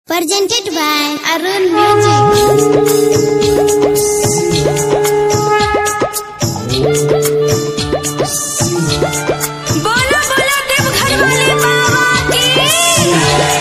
Presented by Arun Music. बोलो बोलो देवघर वाले बाबा की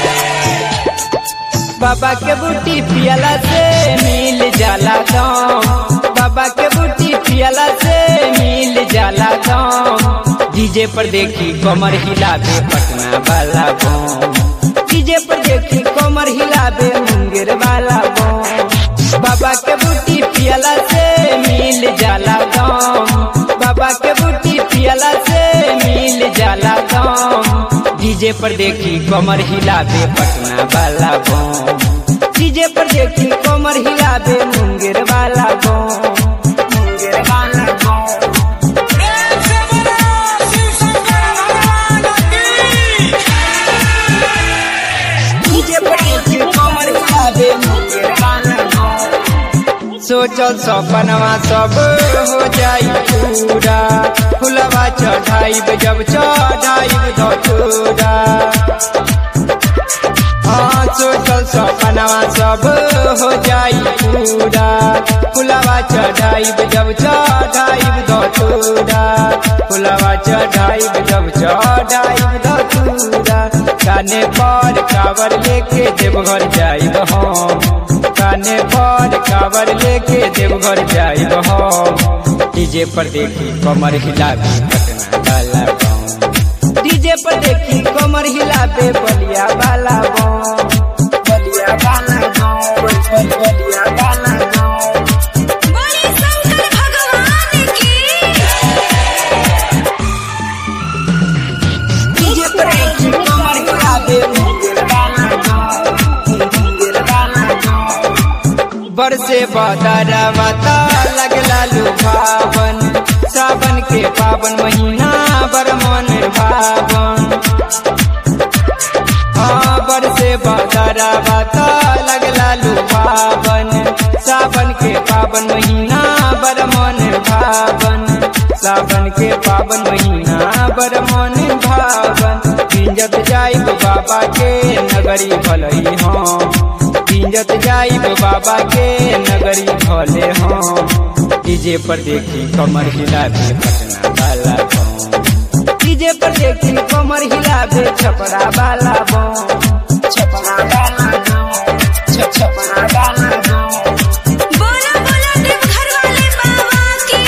बाबा के बूटी पियला से मिल जाला गाँव बाबा के बूटी पियला से मिल जाला गाँव डीजे पर देखी कमर हिलाबे पटना वाला गाँव डीजे पर देखी कमर हिलाबे मुंगेर वाला गाँव बाबा के बूटी पियला से मिल जाला गाँव बाबा के बूटी पियला से मिल जाला गाँव डीजे पर देखी कमर हिलाबे पटना वाला गाँव डीजे पर देखी कमर हिलाबे मुंगेर वाला गाँव मुंगेर वाला गाँव डीजे पर देखी कमर हिलाबे मुंगेर वाला गाँव सोचल सपनवा सब हो जाई पूरा फुलवा चढ़ाइब जब चढ़ाइब धतूरा हाँ सोचल सपनवा सब हो जाई पूरा फुलवा चढ़ाइब जब चढ़ाइब धतूरा फुलवा चढ़ाइब जब चढ़ाइब धतूरा काने पर कावर लेके देवघर जाइब हम काने पर कावर लेके देवघर जाइब हम डीजे पर देखी कमर हिलाबे पटना वाला गाँव डीजे पर देखी कमर हिलाबे बलिया वाला गाँव बलिया वाला गाँव बलिया वाला गाँव बोले शंकर भगवान की डीजे पर देखी कमर हिलाबे मुंगेर वाला गाँव मुंगेर वाला गाँव बरसे बदरवा ता लगला लुभावन सावन के पावन महीना बर मन भावन हाँ बरसे बदरवा ता लगला लुभावन सावन के पावन महीना बर मन भावन सावन के पावन महीना बर मन भावन पिंजत जाइब बाबा के नगरी भलई हम पिंजत जाइब बाबा के नगरी भले हम डीजे पर देखी कमर हिलाबे पटना वाला गाँव डीजे पर देखी कमर हिलाबे छपरा वाला गाँव छपरा वाला गाँव छ- छपरा वाला गाँव बोलो बोलो देवघर वाले बाबा की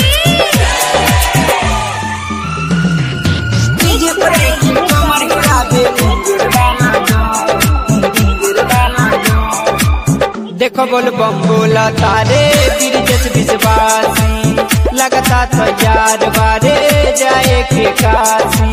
डीजे पर देखी कमर हिलाबे मुंगेर वाला गाँव मुंगेर वाला गाँव देखो बोल बम बोला तारे बिरजस विश्वासी लगता तैयार बारे जाए के काशी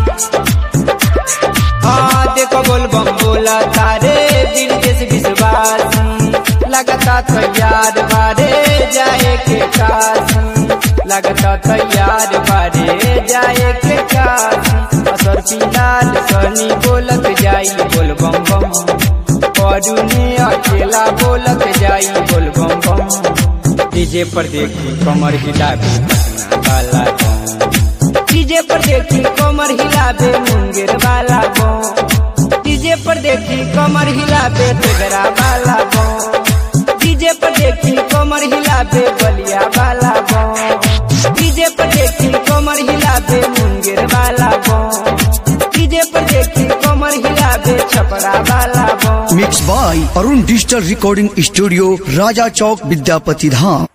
हाँ देखो बोल बम बोला तारे बिरजस विश्वासी लगता तैयार बारे जाए के काशी लगता तैयार बारे जाए के काशी असर पिलाल सनी बोलत जाई बोल बम बम परुने अकेला बोलत जाई बोल बम बम डीजे पर देखी कमर हिलाबे पटना वाला गाँव डीजे पर देखी कमर हिलाबे मुंगेर वाला गाँव डीजे पर देखी कमर हिलाबे तेगरा वाला गाँव डीजे पर देखी कमर हिलाबे बलिया वाला गाँव डीजे पर देखी कमर हिलाबे मुंगेर वाला गाँव डीजे पर देखी कमर हिलाबे छपरा वाला गाँव mix by Arun digital recording studio Raja Chowk Vidyapati Dham